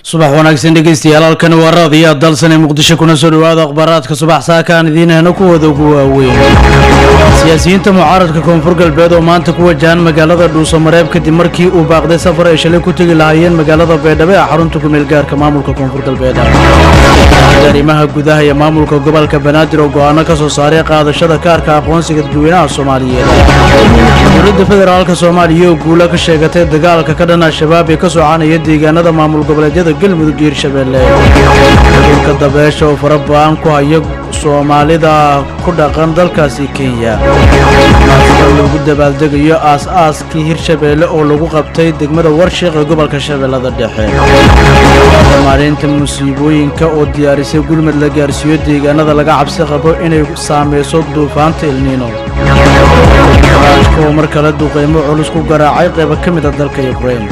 subax wanaagsan dhegeystayaal halkani waa raadiyo dalsane muqdisho kuna soo dhawaada akhbaaraadka subax saakaan idiinahna kuwooda ugu waaweyn siyaasiyiinta mucaaradka koonfur galbeed oo maanta ku wajahan magaalada dhuusamareeb kadib markii uu baaqday safar ay shalay ku tegi lahaayeen magaalada baydhabo ee xarunta kumeelgaarka maamulka koonfur galbeed arrimaha gudaha iyo maamulka gobolka banaadir oo go-aano ka soo saaray qaadashada kaarka aqoonsiga dadweynaha soomaaliyeed dowladda federaalka soomaaliya oo guula ka sheegatay dagaalka ka dhan al-shabaab ee ka soconaya deegaanada maamul goboleedyada galmudug iyo hirshabeelle urka dabeesha oo fara ba-an ku haya soomaalida ku dhaqan dalkaasi kenya maasida lagu dabaaldegayo aas-aaskii hirshabeelle oo lagu qabtay degmada warshiq ee gobolka shabeellada dhexe maalinta musiibooyinka oo diyaarisay gulmad la gaarsiiyo deegaanada laga cabsi qabo inay saameyso duufaanta ilniino raashka oo mar kale duqeymo culus ku garaacay qayba ka mid a dalka ukrain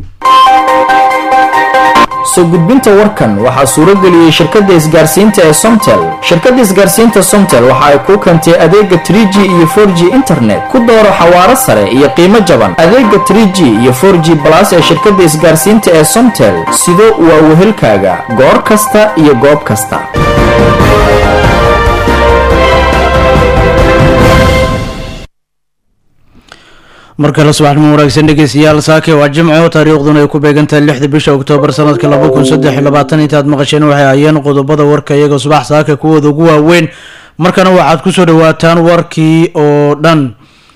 soo gudbinta warkan waxaa suurageliyey shirkadda isgaarsiinta ee somtel shirkadda isgaarsiinta somtel waxa ay kuu keentay adeega 3g iyo 4g internet ku dooro xawaaro sare iyo qiimo jaban adeega 3g iyo 4g balas ee shirkadda isgaarsiinta ee somtel sido waa wehelkaaga goor kasta iyo goob kasta mar kale subaxnimo wanaagsan dhegeystayaal saake waa jimco taariikhduna ay ku beegantahay lixda bisha oktoobar sanadka laba kun saddex iyo labaatan intaad maqasheen waxay hayeen qodobada warka iyaga subax saaka kuwooda ugu waaweyn markana waxaad kusoo dhawaataan warkii oo dhan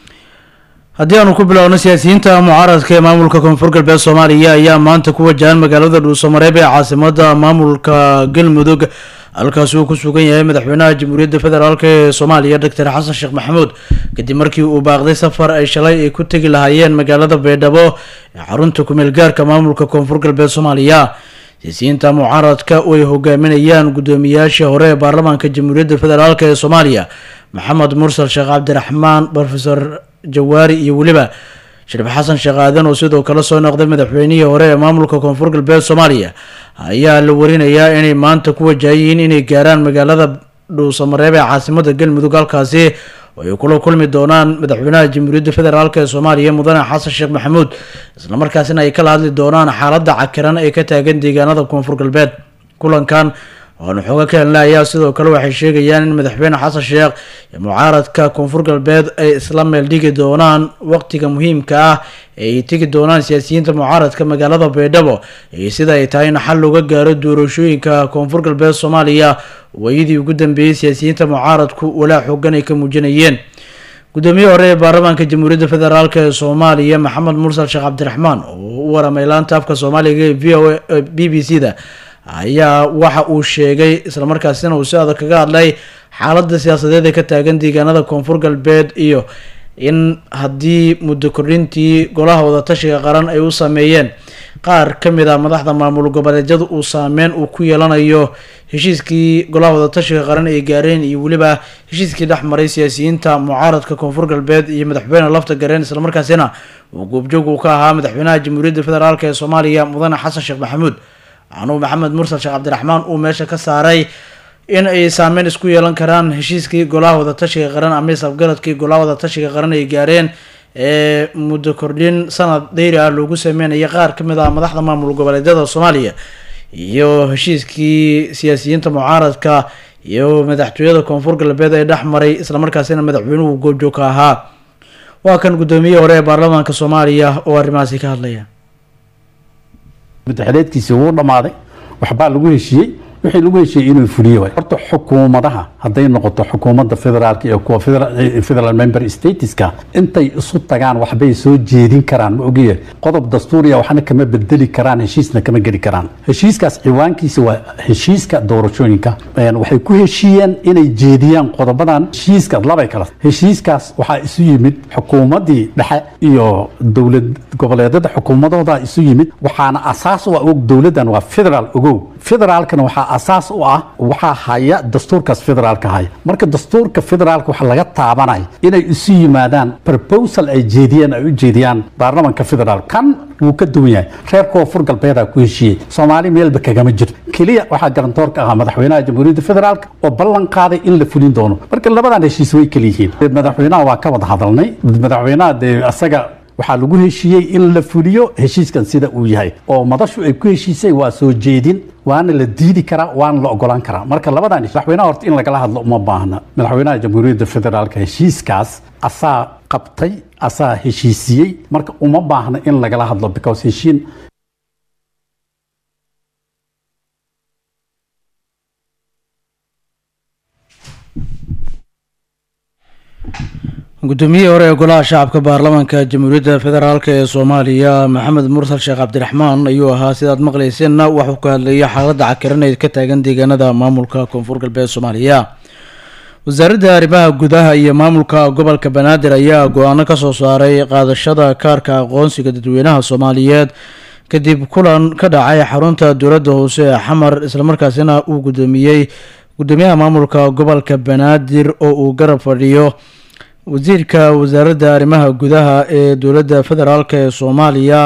haddii aanu ku bilowno siyaasiyiinta mucaaradka ee maamulka koonfur galbeed soomaaliya ayaa maanta ku wajahan magaalada dhuusamareeb ee caasimada maamulka galmudug halkaasi uu ku sugan yahay madaxweynaha jamhuuriyadda federaalk ee soomaaliya doctor xasan sheekh maxamuud kadib markii uu baaqday safar ay shalay ay ku tegi lahaayeen magaalada baydhabo ee xarunta kumeel gaarka maamulka koonfur galbeed soomaaliya siyaasiyiinta mucaaradka oo ay hogaaminayaan guddoomiyaashii hore ee baarlamaanka jamhuuriyadda federaalk ee soomaaliya maxamed mursal sheekh cabdiraxmaan rofesor jawaari iyo weliba shariif xasan sheekh aadan oo sidoo kale soo noqday madaxweynihii hore ee maamulka koonfur galbeed soomaaliya ayaa la warinayaa inay maanta ku wajahayihiin inay gaaraan magaalada dhuusamareeb ee caasimada galmudug halkaasi oo ay kula kulmi doonaan madaxweynaha jamhuuriyadda federaalk ee soomaaliya mudane xasan sheekh maxamuud islamarkaasina ay kala hadli doonaan xaaladda cakiran ee ka taagan deegaanada koonfur galbeed kulankan waanu xooga ka helna ayaa sidoo kale waxay sheegayaan in madaxweyne xasan sheekh iyo mucaaradka koonfur galbeed ay isla meel dhigi doonaan waqtiga muhiimka ah ee ay tegi doonaan siyaasiyiinta mucaaradka magaalada baydhabo iyo sida ay tahay in xal looga gaaro doorashooyinka koonfur galbeed soomaaliya waayadii ugu dambeeyey siyaasiyiinta mucaaradku walaa xoogan ay ka muujinayeen gudoomiye hore ee baarlamaanka jamhuuriyadda federaalk ee soomaaliya maxamed mursal sheekh cabdiraxmaan oo u waramay laanta afka soomaaliga ee v o b b c da ayaa waxa uu sheegay islamarkaasina uu si adag kaga hadlay xaaladda siyaasadeed ee ka taagan deegaanada koonfur galbeed iyo in haddii muddo kordhintii golaha wadatashiga qaran ay u sameeyeen qaar ka mid a madaxda maamul goboleedyada uu saameyn uu ku yeelanayo heshiiskii golaha wadatashiga qaran ay gaareen iyo weliba heshiiskii dhex maray siyaasiyiinta mucaaradka koonfur galbeed iyo madaxweyne lafta gareen islamarkaasina uu goobjoog uu ka ahaa madaxweynaha jamhuuriyadda federaalk ee soomaaliya mudane xasan sheekh maxamuud anuu maxamed mursal sheekh cabdiraxmaan uu meesha ka saaray in ay saameyn isku yeelan karaan heshiiskii golaha wadatashiga qaran ama isafgaradkii golaha wadatashiga qaran ay gaareen ee muddo kordhin sanad dheyri ah loogu sameynaya qaar ka mid ah madaxda maamul goboleedyada soomaaliya iyo heshiiskii siyaasiyiinta mucaaradka iyo madaxtooyada koonfur galbeed ee dhex maray islamarkaasina madaxweynuhu goobjoog ka ahaa waa kan guddoomiye hore ee baarlamaanka soomaaliya oo arrimahaasi ka hadlaya madaxleedkiisii wuu dhammaaday waxbaa lagu heshiiyey wixii lagu heshiiyey inuu fuliyo waay horta xukuumadaha hadday noqoto xukuumadda federaalka iyo kuwa federal member stateska intay isu tagaan waxbay soo jeedin karaan ma ogiye qodob dastuuriya waxna kama bedeli karaan heshiisna kama geli karaan heshiiskaas ciwaankiisa waa heshiiska doorashooyinka waxay ku heshiiyeen inay jeediyaan qodobadan heshiiska labay kala heshiiskaas waxaa isu yimid xukuumaddii dhexe iyo dowlad goboleedyada xukuumadooda isu yimid waxaana asaas u ah og dowladdan waa federal ogow federaalkana waxaa asaas u ah waxaa haya dastuurkaas federaalka haya marka dastuurka federaalka waxa laga taabanaya inay isu yimaadaan proposal ay jeediyeen ay u jeediyaan baarlamanka federaalka kan wuu ka duwan yahay reer koonfur galbeedaa ku heshiiyey soomaali meelba kagama jirto keliya waxaa garantoorka ahaa madaxweynaha jamhuuriyadda federaalka oo ballan qaaday in la fulin doono marka labadan heshiis way kala yihiin madaxweynaha waa ka wada hadalnay madaxweynaha dee asaga waxaa lagu heshiiyey in la fuliyo heshiiskan sida uu yahay oo madashu ay ku heshiisay waa soo jeedin waana la diidi karaa waana la ogolaan karaa marka labadan madaxweynaha horta in lagala hadlo uma baahna madaxweynaha jamhuuriyadda federaalka heshiiskaas asaa qabtay asaa heshiisiyey marka uma baahna in lagala hadlo because heshiin guddoomiyihii hore ee golaha shacabka baarlamaanka jamhuuriyadda federaalk ee soomaaliya maxamed mursal sheekh cabdiraxmaan ayuu ahaa sidaad maqlayseenna waxuu ka hadlayay xaaladda cakiraneyd ka taagan deegaanada maamulka koonfur galbeed soomaaliya wasaaradda arrimaha gudaha iyo maamulka gobolka banaadir ayaa go-aano kasoo saaray qaadashada kaarka aqoonsiga dadweynaha soomaaliyeed kadib kulan ka dhacay xarunta dowladda hoose ee xamar islamarkaasina uu gudoomiyey gudoomiyaha maamulka gobolka banaadir oo uu garab fadhiyo wasiirka wasaaradda arrimaha gudaha ee dowladda federaalk ee soomaaliya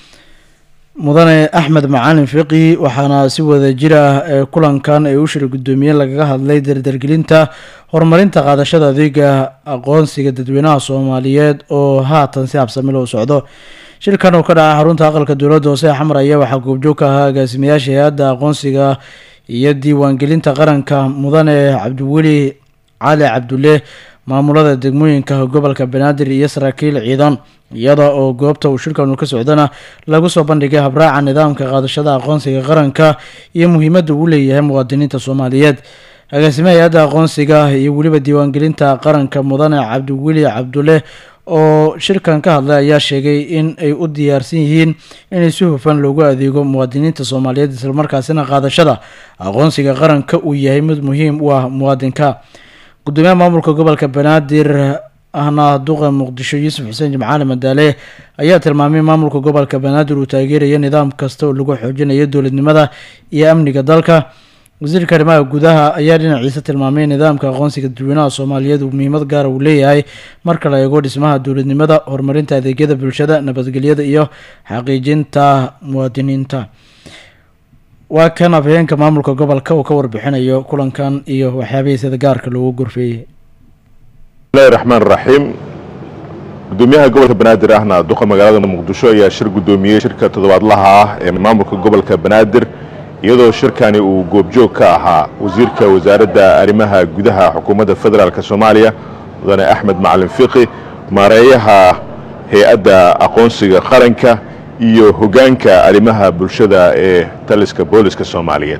mudane axmed macalin fiqi waxaana si wada jir ah ee kulankan ay u shir guddoomiye lagaga hadlay dardargelinta horumarinta qaadashada adeega aqoonsiga dadweynaha soomaaliyeed oo haatan si habsami loo socdo shirkan oo ka dhacay xarunta aqalka dowladda hoose ee xamar ayaa waxaa goobjoog ka ahaa agaasimayaasha hay-adda aqoonsiga iyo diiwaangelinta qaranka mudane cabdiweli cali cabdulle maamulada degmooyinka gobolka banaadir iyo saraakiil ciidan iyada oo goobta uu shirkanu ka socdana lagu soo bandhigay habraaca nidaamka qaadashada aqoonsiga qaranka iyo muhiimadda uu leeyahay muwaadiniinta soomaaliyeed agaasimaha hay-adda aqoonsiga iyo weliba diiwaangelinta qaranka mudane cabdiweli cabdulle oo shirkan ka hadlay ayaa sheegay in ay u diyaarsan yihiin inay si hufan loogu adeego muwaadiniinta soomaaliyeed islamarkaasina qaadashada aqoonsiga qaranka uu yahay mid muhiim u ah muwaadinka gudoomiyaha maamulka gobolka banaadir ahna duqa muqdisho yuusuf xuseen jimcaali madaale ayaa tilmaamay maamulka gobolka banaadir uu taageerayo nidaam kasta oo lagu xoojinayo dowladnimada iyo amniga dalka wasiirka arrimaha gudaha ayaa dhinaciisa tilmaamay nidaamka aqoonsiga dadweynaha soomaaliyeed uu muhiimad gaara uu leeyahay marka la eego dhismaha dowladnimada horumarinta adeegyada bulshada nabadgelyada iyo xaqiijinta muwaadiniinta waa kan afhayeenka maamulka gobolka uu ka warbixinayo kulankan iyo waxyaabihii sida gaarka loogu gorfeeyey bismillahi raxmaan raxiim gudoomiyaha gobolka banaadir ahna duqa magaalada muqdisho ayaa shir gudoomiyey shirka toddobaadlaha ah ee maamulka gobolka banaadir iyadoo shirkani uu goobjoog ka ahaa wasiirka wasaaradda arrimaha gudaha xukuumadda federaalk soomaaliya mudane axmed macalin fiqi maareeyaha hay-adda aqoonsiga qaranka iyo hogaanka arrimaha bulshada ee taliska booliska soomaaliyeed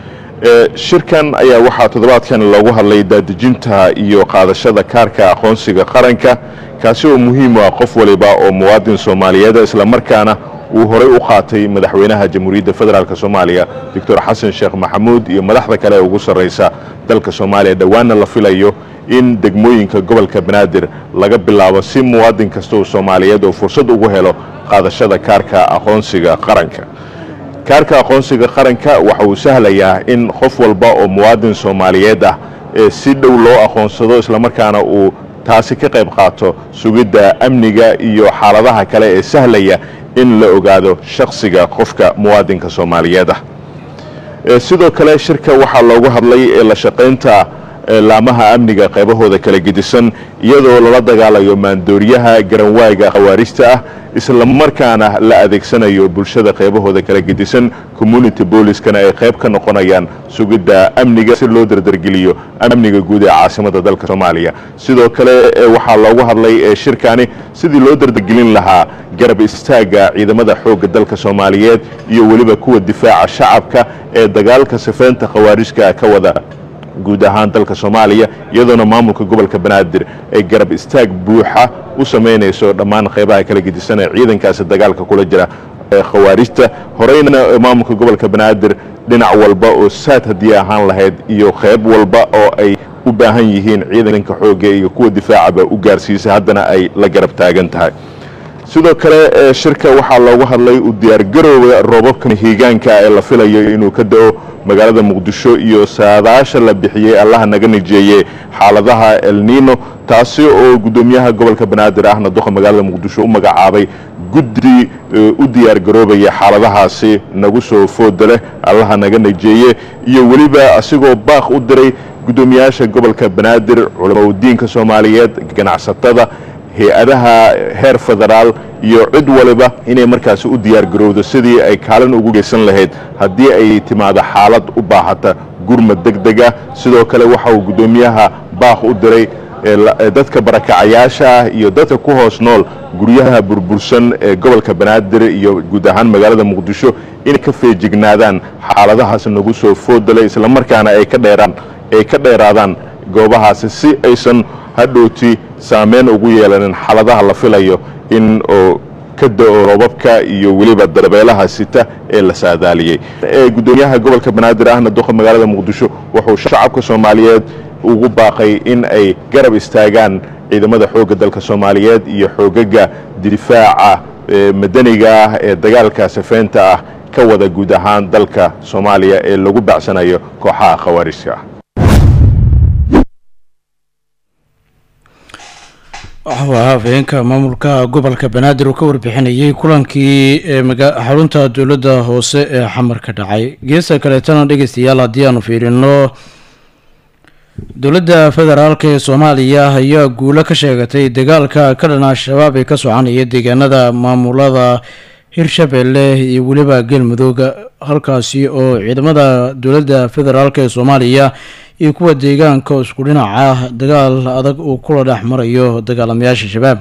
shirkan ayaa waxaa toddobaadkan loogu hadlay daadejinta iyo qaadashada kaarka aqoonsiga qaranka kaasi oo muhiim u ah qof waliba oo muwaadin soomaaliyeed islamarkaana uu horay u qaatay madaxweynaha jamhuuriyadda federaalk soomaaliya doctor xasan sheekh maxamuud iyo madaxda kale ee ugu sarraysa dalka soomaaliya dhowaanna la filayo in degmooyinka gobolka banaadir laga bilaabo si muwaadin kasta oo soomaaliyeed oo fursad ugu helo qaadashada kaarka aqoonsiga qaranka kaarka aqoonsiga qaranka waxa uu sahlayaa in qof walba oo muwaadin soomaaliyeed ah ee si dhow loo aqoonsado islamarkaana uu taasi ka qayb qaato sugidda amniga iyo xaaladaha kale ee sahlaya in la ogaado shakhsiga qofka muwaadinka soomaaliyeed ah sidoo kale shirka waxaa loogu hadlay ee la shaqaynta laamaha amniga qaybahooda kala gedisan iyadoo lala dagaalayo maandooriyaha garanwaayga khawaarista ah islamarkaana la adeegsanayo bulshada qaybahooda kala gedisan community booliskana ay qayb ka noqonayaan sugidda amniga si loo dardargeliyo amniga guud ee caasimada dalka soomaaliya sidoo kale waxaa loogu hadlay ee shirkani sidii loo dardargelin lahaa garab istaaga ciidamada xoogga dalka soomaaliyeed iyo weliba kuwa difaaca shacabka ee dagaalka sifeynta khawaarijka ka wada guud ahaan dalka soomaaliya iyadoona maamulka gobolka banaadir ay garab istaag buuxa u samaynayso dhammaan qaybaha kala gedisan ee ciidankaasi dagaalka kula jira khawaarijta horeyna maamulka gobolka banaadir dhinac walba oo saad haddii ahaan lahayd iyo qayb walba oo ay u baahan yihiin ciidanka xoogga iyo kuwa difaacaba u gaarsiisay haddana ay la garab taagan tahay sidoo kale shirka waxaa loogu hadlay u diyaargarowga roobabkan hiigaanka ee la filayo inuu ka da-o magaalada muqdisho iyo saadaasha la bixiyey allaha naga nijeeye xaaladaha elnino taasi oo guddoomiyaha gobolka banaadir ahna duqa magaalada muqdisho u magacaabay guddi u diyaargaroobaya xaaladahaasi nagu soo fooda leh allaha naga nijeeye iyo weliba asigoo baaq u diray guddoomiyaasha gobolka banaadir culamadiinka soomaaliyeed ganacsatada hay-adaha heer federaal iyo cid waliba inay markaasi u diyaargarowdo sidii ay kaalin ugu geysan lahayd haddii ay timaado xaalad u baahata gurmad deg deg ah sidoo kale waxa uu guddoomiyaha baaq u diray dadka barakacayaasha ah iyo dadka ku hoos nool guryaha burbursan ee gobolka banaadir iyo guud ahaan magaalada muqdisho inay ka feejignaadaan xaaladahaas nagu soo foodalay islamarkaana ay ka dheeraan ay ka dheeraadaan goobahaasi si aysan hadhowti saameyn ugu yeelanin xaaladaha la filayo in oo ka da-o roobabka iyo weliba darbeelaha sita ee la saadaaliyey guddoomiyaha gobolka banaadir ahna duqa magaalada muqdisho wuxuu shacabka soomaaliyeed ugu baaqay in ay garab istaagaan ciidamada xoogga dalka soomaaliyeed iyo xoogaga difaaca madaniga ah ee dagaalka safeynta ah ka wada guud ahaan dalka soomaaliya ee lagu bacsanayo kooxaha khawaarijka ah waxuu ahaa afhayeenka maamulka gobolka banaadir uu ka warbixinayay kulankii xarunta dowladda hoose ee xamar ka dhacay geesta kaleetana dhegeystayaal haddii aanu fiirino dowladda federaalk ee soomaaliya ayaa guulo ka sheegatay dagaalka ka dhan al-shabaab ee ka soconaya deegaanada maamulada hirshabeelle iyo weliba galmudug halkaasi oo ciidamada dowladda federaalk ee soomaaliya iyo kuwa deegaanka isku dhinaca dagaal adag uu kula dhex marayo dagaalamayaasha shabaab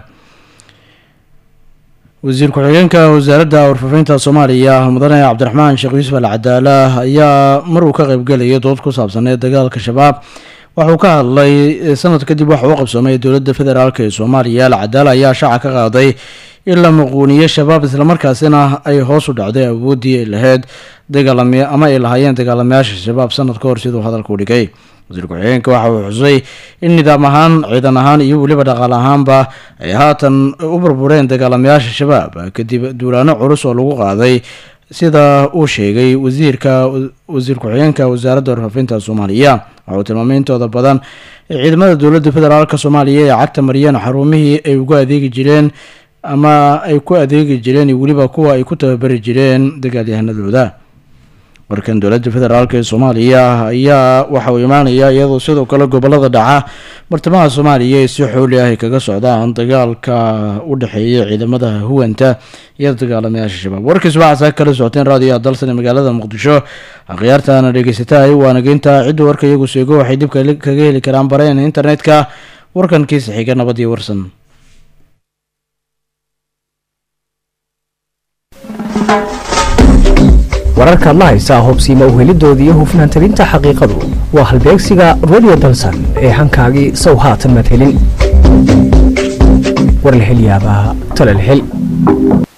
wasiir ku-xigeenka wasaaradda warfaafinta soomaaliya mudane cabdiraxmaan sheekh yuusuf al cadaala ayaa mar uu ka qeybgelaya dood ku saabsaneed dagaalka shabaab waxuu ka hadlay sanad kadib waxa uu qabsoomay dowladda federaalk ee soomaaliya al cadaala ayaa shaaca ka qaaday in la muquuniyo shabaab islamarkaasina ay hoos u dhacday awooddii ay lahayd dagaalamy ama ay lahaayeen dagaalamayaasha shabaab sanad ka hor siduu hadalka u dhigay wasiir ku-xigeenka waxa uu xusay in nidaam ahaan ciidan ahaan iyo weliba dhaqaal ahaanba ay haatan u burbureen dagaalamayaasha shabaab kadib duulaano culus oo lagu qaaday sida uu sheegay wasiirka wasiir ku-xigeenka wasaaradda warfaafinta soomaaliya waxa uu tilmaamay intooda badan ee ciidamada dowladda federaalk soomaaliya ee cagta mariyeen xarumihii ay ugu adeegi jireen ama ay ku adeegi jireen iyo weliba kuwa ay ku tababari jireen dagaalyahanadooda warkan dowladda federaalk ee soomaaliya ayaa waxa uu imaanayaa iyadoo sidoo kale gobolada dhaca bartamaha soomaaliya ee si xooli ah ay kaga socdaan dagaalka u dhexeeya ciidamada huwanta iyo dagaalamayaasha shabaab warkiis waxaasa kala socoteen raadiyoha dalsan ee magaalada muqdisho akhyaartaana dhegeysatahay waana geynta cidda warka iyagu seego waxay dib kaga heli karaan bareen internetka warkankiisa xiga nabadiyo warsan wararkaad la haysaa hobsiima uhelidooda iyo hufnaan tabinta xaqiiqadu waa halbeegsiga radio dalsan ee hankaagii sow haatan maad helin war la hel yaabaa talal hel